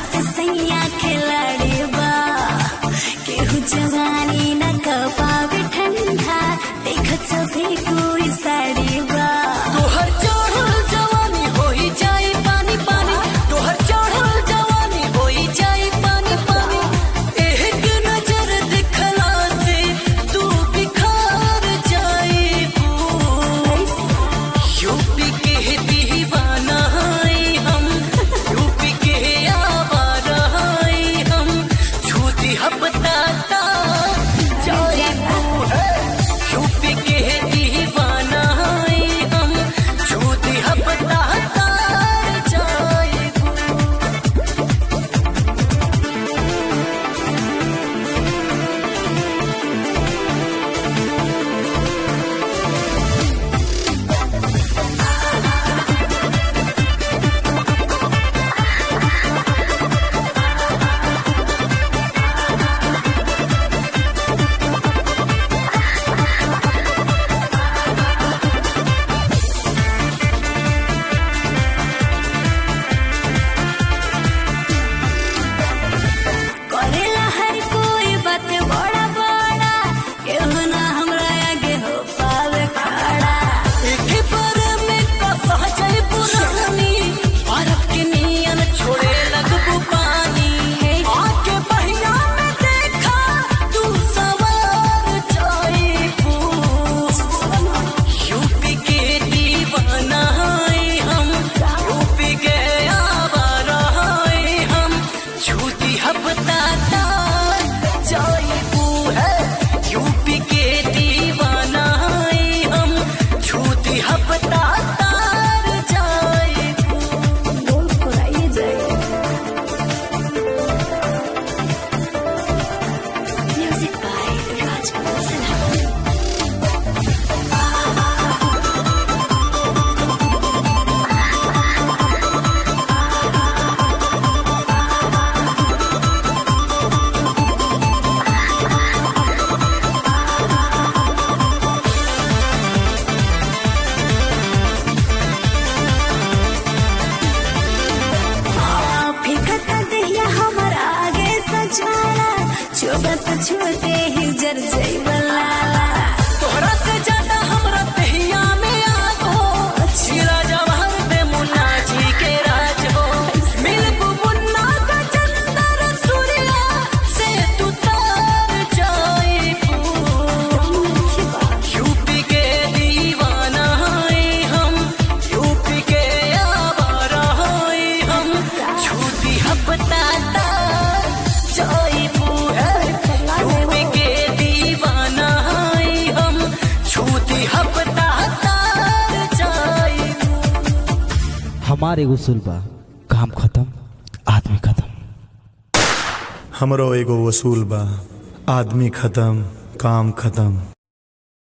लागत सैया खिलाड़ी बा केहू जवानी न कपावे ठंडा देखत सभी कोई साड़ी बा तोहर चढ़ल जवानी होई जाई पानी पानी तोहर चढ़ल जवानी होई जाई पानी पानी एक नजर दिखला से तू बिखार जाई यूपी के दीवाना हई हम यूपी के आवारा हई हम छूती हपताता जाई यूपी के दीवाना हई हम छूती हपताता जाई करेला हर कोई बात बड़ा बड़ा केहू ना हमरा आगे हो पावे खड़ा एके पर में कसा जाई पुरानी बर्फ के नियन छोड़े लगबू पानी आके बहिया में देखा तू सवार जाई यूपी के दीवाना हई हम यूपी के आवारा हई हम झूठी हपताता जाईबू है यूपी के दीवाना हई हम झूठी हपताता जाईबू बोल फुराइए जाए म्यूजिक बाय राजकमल सिन्हा फिकत दहिया हमर आगे सजाना चुबत छूते ही जर जैबला तोहरा से ज्यादा हमरा तहिया में आगो शीला जवाहर पे मुन्ना जी के राज हो मिलबू मुन्ना का चंदर सूर्या से तू तार जाईबू यूपी के दीवाना हई हम यूपी के आवारा हई हम झूठी हपताता जाईबू है यूपी के दीवाना हई हम झूठी हपताता जाईबू हमार एगो उसूल बा काम खत्म आदमी खत्म हमरो एगो वसूल बा आदमी खत्म काम खत्म